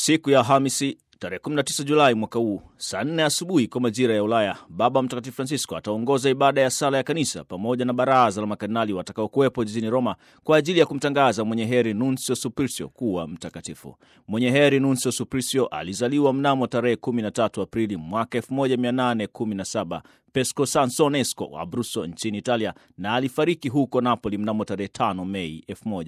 Siku ya Alhamisi tarehe 19 Julai mwaka huu saa 4 asubuhi kwa majira ya Ulaya, Baba Mtakatifu Francisco ataongoza ibada ya sala ya kanisa pamoja na baraza la makardinali watakaokuwepo jijini Roma kwa ajili ya kumtangaza mwenye heri Nuncio Supplicio kuwa mtakatifu. Mwenye heri Nuncio Supplicio alizaliwa mnamo tarehe 13 Aprili mwaka 1817 Pesco Sansonesco Abruzzo nchini Italia na alifariki huko Napoli mnamo tarehe 5 Mei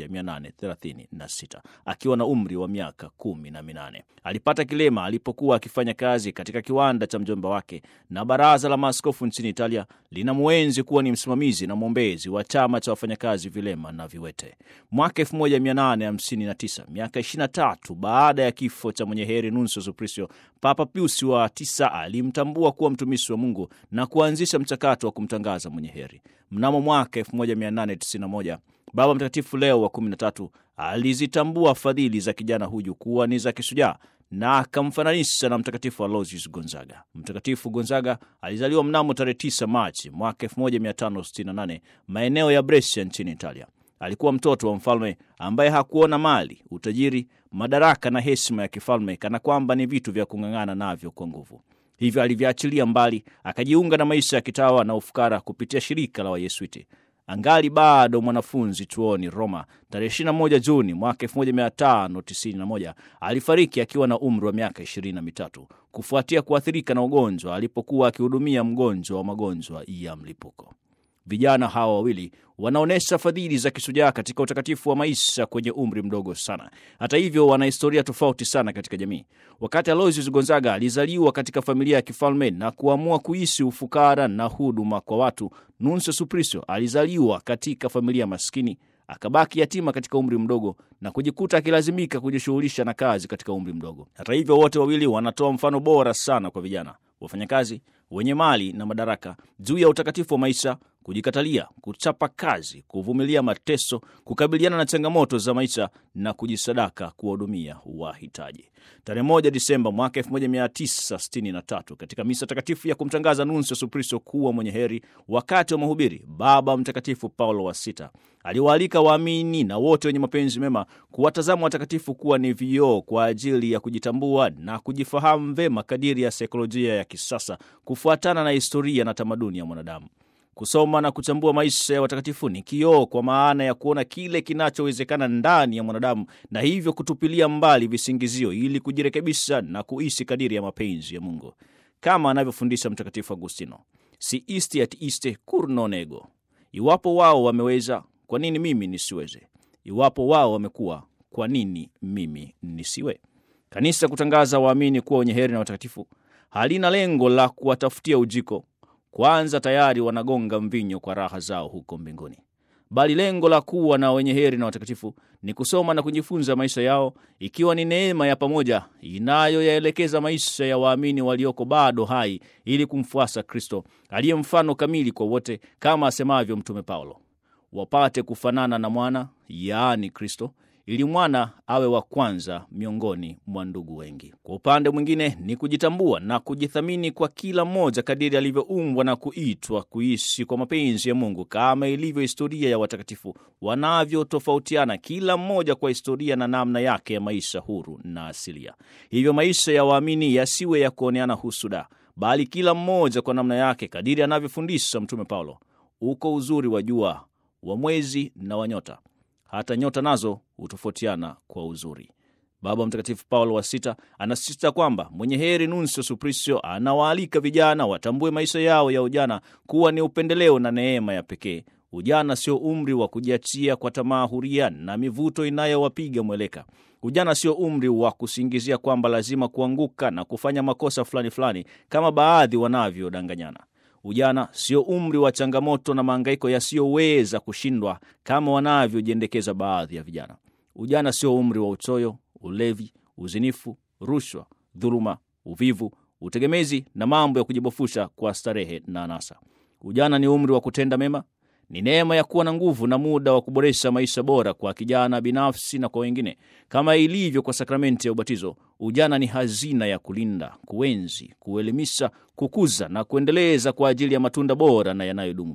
1836 akiwa na umri wa miaka kumi na minane. Alipata kilema alipokuwa akifanya kazi katika kiwanda cha mjomba wake, na baraza la maaskofu nchini Italia lina mwenzi kuwa ni msimamizi na mwombezi wa chama cha wafanyakazi vilema na viwete. Mwaka 1859, miaka 23 baada ya kifo cha mwenye heri Nuncio Supplicio, Papa Pius wa tisa alimtambua kuwa mtumishi wa Mungu na kuanzisha mchakato wa kumtangaza mwenye heri. Mnamo mwaka 1891 Baba Mtakatifu Leo wa 13 alizitambua fadhili za kijana huyu kuwa ni za kishujaa na akamfananisha na Mtakatifu Aloysius Gonzaga. Mtakatifu Gonzaga alizaliwa mnamo tarehe 9 Machi mwaka 1568 maeneo ya Brescia nchini Italia. Alikuwa mtoto wa mfalme ambaye hakuona mali, utajiri, madaraka na heshima ya kifalme kana kwamba ni vitu vya kung'ang'ana navyo kwa nguvu. Hivyo alivyoachilia mbali, akajiunga na maisha ya kitawa na ufukara kupitia shirika la Wayesuiti. Angali bado mwanafunzi chuoni Roma, tarehe 21 Juni mwaka 1591 alifariki akiwa na umri wa miaka ishirini na mitatu kufuatia kuathirika na ugonjwa alipokuwa akihudumia mgonjwa wa magonjwa ya mlipuko. Vijana hawa wawili wanaonyesha fadhili za kishujaa katika utakatifu wa maisha kwenye umri mdogo sana. Hata hivyo, wana historia tofauti sana katika jamii. Wakati Aloysius Gonzaga alizaliwa katika familia ya kifalme na kuamua kuishi ufukara na huduma kwa watu, Nuncio Supplicio alizaliwa katika familia maskini, akabaki yatima katika umri mdogo na kujikuta akilazimika kujishughulisha na kazi katika umri mdogo. Hata hivyo, wote wawili wanatoa mfano bora sana kwa vijana wafanyakazi wenye mali na madaraka juu ya utakatifu wa maisha, kujikatalia, kuchapa kazi, kuvumilia mateso, kukabiliana na changamoto za maisha na kujisadaka kuwahudumia wahitaji. Tarehe moja Disemba mwaka 1963 katika misa takatifu ya kumtangaza Nuncio Supplicio kuwa mwenye heri, wakati wa mahubiri, Baba Mtakatifu Paulo wa Sita aliwaalika waamini na wote wenye mapenzi mema kuwatazama watakatifu kuwa ni vioo kwa ajili ya kujitambua na kujifahamu vema kadiri ya saikolojia ya kisasa kufuatana na historia na tamaduni ya mwanadamu. Kusoma na kuchambua maisha ya watakatifu ni kioo kwa maana ya kuona kile kinachowezekana ndani ya mwanadamu na hivyo kutupilia mbali visingizio ili kujirekebisha na kuishi kadiri ya mapenzi ya Mungu, kama anavyofundisha Mtakatifu Agustino, si isti at iste cur non ego. Iwapo wao wameweza, kwa nini mimi nisiweze? Iwapo wao wamekuwa, kwa nini mimi nisiwe? Kanisa kutangaza waamini kuwa wenye heri na watakatifu halina lengo la kuwatafutia ujiko kwanza tayari wanagonga mvinyo kwa raha zao huko mbinguni, bali lengo la kuwa na wenye heri na watakatifu ni kusoma na kujifunza maisha yao, ikiwa ni neema ya pamoja inayoyaelekeza maisha ya waamini walioko bado hai ili kumfuasa Kristo aliye mfano kamili kwa wote, kama asemavyo Mtume Paulo, wapate kufanana na mwana, yaani Kristo ili mwana awe wa kwanza miongoni mwa ndugu wengi. Kwa upande mwingine ni kujitambua na kujithamini kwa kila mmoja kadiri alivyoumbwa na kuitwa kuishi kwa mapenzi ya Mungu, kama ilivyo historia ya watakatifu wanavyotofautiana, kila mmoja kwa historia na namna yake ya maisha huru na asilia. Hivyo maisha ya waamini yasiwe ya kuoneana husuda, bali kila mmoja kwa namna yake kadiri anavyofundisha Mtume Paulo. Uko uzuri wa jua, wa mwezi na wa nyota hata nyota nazo hutofautiana kwa uzuri. Baba Mtakatifu Paulo wa Sita anasisitiza kwamba mwenye heri Nuncio Supplicio anawaalika vijana watambue maisha yao ya ujana kuwa ni upendeleo na neema ya pekee. Ujana sio umri wa kujiachia kwa tamaa huria na mivuto inayowapiga mweleka. Ujana sio umri wa kusingizia kwamba lazima kuanguka na kufanya makosa fulani fulani kama baadhi wanavyodanganyana. Ujana sio umri wa changamoto na maangaiko yasiyoweza kushindwa kama wanavyojiendekeza baadhi ya vijana. Ujana sio umri wa uchoyo, ulevi, uzinifu, rushwa, dhuluma, uvivu, utegemezi na mambo ya kujibofusha kwa starehe na anasa. Ujana ni umri wa kutenda mema, ni neema ya kuwa na nguvu na muda wa kuboresha maisha bora kwa kijana binafsi na kwa wengine. Kama ilivyo kwa sakramenti ya ubatizo, ujana ni hazina ya kulinda, kuenzi, kuelimisha, kukuza na kuendeleza kwa ajili ya matunda bora na yanayodumu.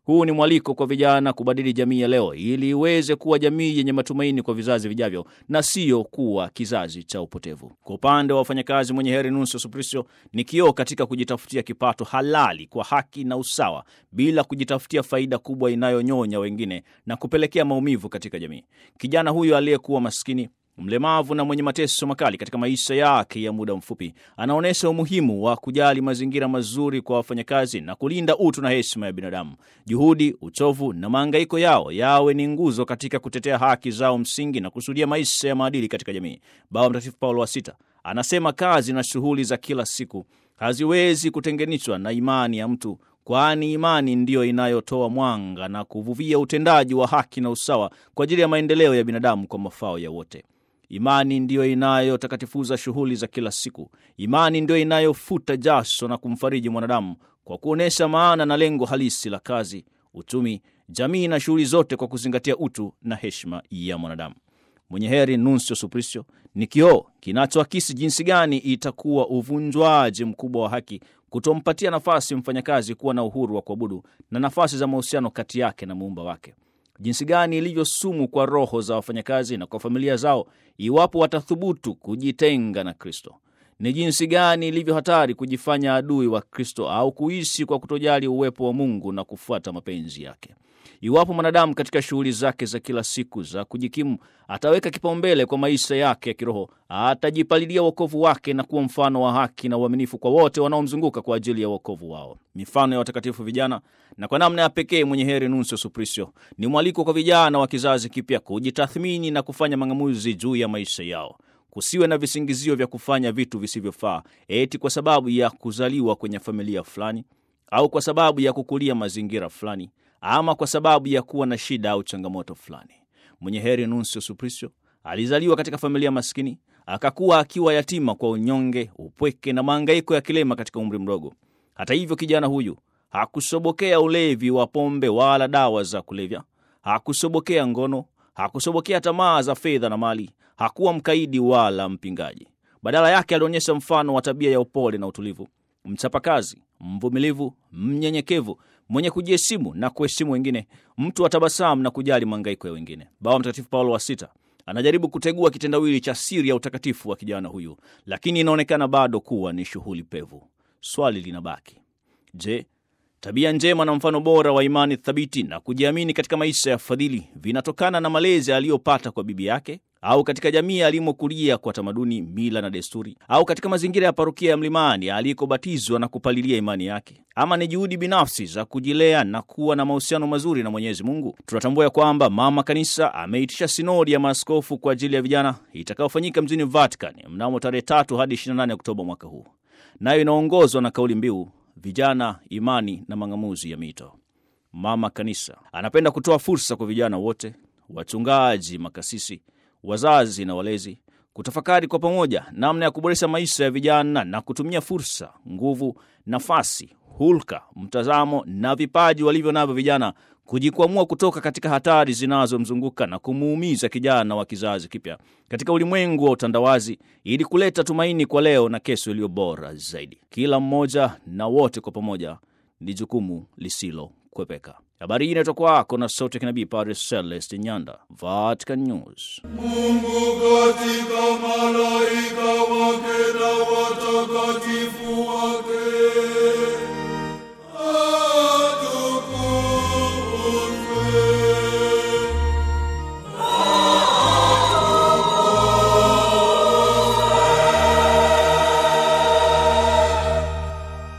Huu ni mwaliko kwa vijana kubadili jamii ya leo ili iweze kuwa jamii yenye matumaini kwa vizazi vijavyo na siyo kuwa kizazi cha upotevu. Kwa upande wa wafanyakazi, mwenye heri Nuncio Supplicio ni kioo katika kujitafutia kipato halali kwa haki na usawa, bila kujitafutia faida kubwa inayonyonya wengine na kupelekea maumivu katika jamii. Kijana huyu aliyekuwa maskini mlemavu na mwenye mateso makali katika maisha yake ya muda mfupi, anaonyesha umuhimu wa kujali mazingira mazuri kwa wafanyakazi na kulinda utu na heshima ya binadamu. Juhudi, uchovu na mahangaiko yao yawe ni nguzo katika kutetea haki zao msingi na kusudia maisha ya maadili katika jamii. Baba Mtakatifu Paulo wa Sita anasema kazi na shughuli za kila siku haziwezi kutenganishwa na imani ya mtu kwani imani ndiyo inayotoa mwanga na kuvuvia utendaji wa haki na usawa kwa ajili ya maendeleo ya binadamu kwa mafao ya wote. Imani ndiyo inayotakatifuza shughuli za kila siku. Imani ndiyo inayofuta jasho na kumfariji mwanadamu kwa kuonyesha maana na lengo halisi la kazi, uchumi, jamii na shughuli zote kwa kuzingatia utu na heshima ya mwanadamu. Mwenye heri Nuncio Supplicio ni kioo kinachoakisi jinsi gani itakuwa uvunjwaji mkubwa wa haki kutompatia nafasi mfanyakazi kuwa na uhuru wa kuabudu na nafasi za mahusiano kati yake na muumba wake, jinsi gani ilivyo sumu kwa roho za wafanyakazi na kwa familia zao iwapo watathubutu kujitenga na Kristo. Ni jinsi gani ilivyo hatari kujifanya adui wa Kristo au kuishi kwa kutojali uwepo wa Mungu na kufuata mapenzi yake. Iwapo mwanadamu katika shughuli zake za kila siku za kujikimu ataweka kipaumbele kwa maisha yake ya kiroho, atajipalilia wokovu wake na kuwa mfano wa haki na uaminifu kwa wote wanaomzunguka kwa ajili ya wokovu wao. Mifano ya watakatifu vijana, na kwa namna ya pekee mwenye heri Nuncio Supplicio ni mwaliko kwa vijana wa kizazi kipya kujitathmini na kufanya mang'amuzi juu ya maisha yao. Kusiwe na visingizio vya kufanya vitu visivyofaa eti kwa sababu ya kuzaliwa kwenye familia fulani au kwa sababu ya kukulia mazingira fulani ama kwa sababu ya kuwa na shida au changamoto fulani. Mwenye heri Nuncio Supplicio alizaliwa katika familia maskini, akakuwa akiwa yatima kwa unyonge, upweke na maangaiko ya kilema katika umri mdogo. Hata hivyo, kijana huyu hakusobokea ulevi wa pombe wala dawa za kulevya, hakusobokea ngono, hakusobokea tamaa za fedha na mali, hakuwa mkaidi wala mpingaji. Badala yake alionyesha mfano wa tabia ya upole na utulivu, mchapakazi, mvumilivu, mnyenyekevu, mwenye kujiheshimu na kuheshimu wengine, mtu wa tabasamu na kujali mahangaiko ya wengine. Baba Mtakatifu Paulo wa Sita anajaribu kutegua kitendawili cha siri ya utakatifu wa kijana huyu, lakini inaonekana bado kuwa ni shughuli pevu. Swali linabaki, je, tabia njema na mfano bora wa imani thabiti na kujiamini katika maisha ya fadhili vinatokana na malezi aliyopata kwa bibi yake au katika jamii alimokulia kwa tamaduni, mila na desturi, au katika mazingira ya parokia ya Mlimani alikobatizwa na kupalilia imani yake, ama ni juhudi binafsi za kujilea na kuwa na mahusiano mazuri na Mwenyezi Mungu? Tunatambua ya kwamba Mama Kanisa ameitisha sinodi ya maaskofu kwa ajili ya vijana itakayofanyika mjini Vatican mnamo tarehe tatu hadi 28 Oktoba mwaka huu, nayo inaongozwa na kauli mbiu vijana, imani na mang'amuzi ya mito. Mama Kanisa anapenda kutoa fursa kwa vijana wote, wachungaji, makasisi wazazi na walezi kutafakari kwa pamoja namna ya kuboresha maisha ya vijana na kutumia fursa, nguvu, nafasi, hulka, mtazamo na vipaji walivyo navyo vijana kujikwamua kutoka katika hatari zinazomzunguka na kumuumiza kijana wa kizazi kipya katika ulimwengu wa utandawazi ili kuleta tumaini kwa leo na kesho iliyo bora zaidi. Kila mmoja na wote kwa pamoja ni jukumu lisilokwepeka. Habari hii inaitwa kwako na sauti ya kinabii Padre Celeste Nyanda, Vatican News. Mungu katika malaika wake na watakatifu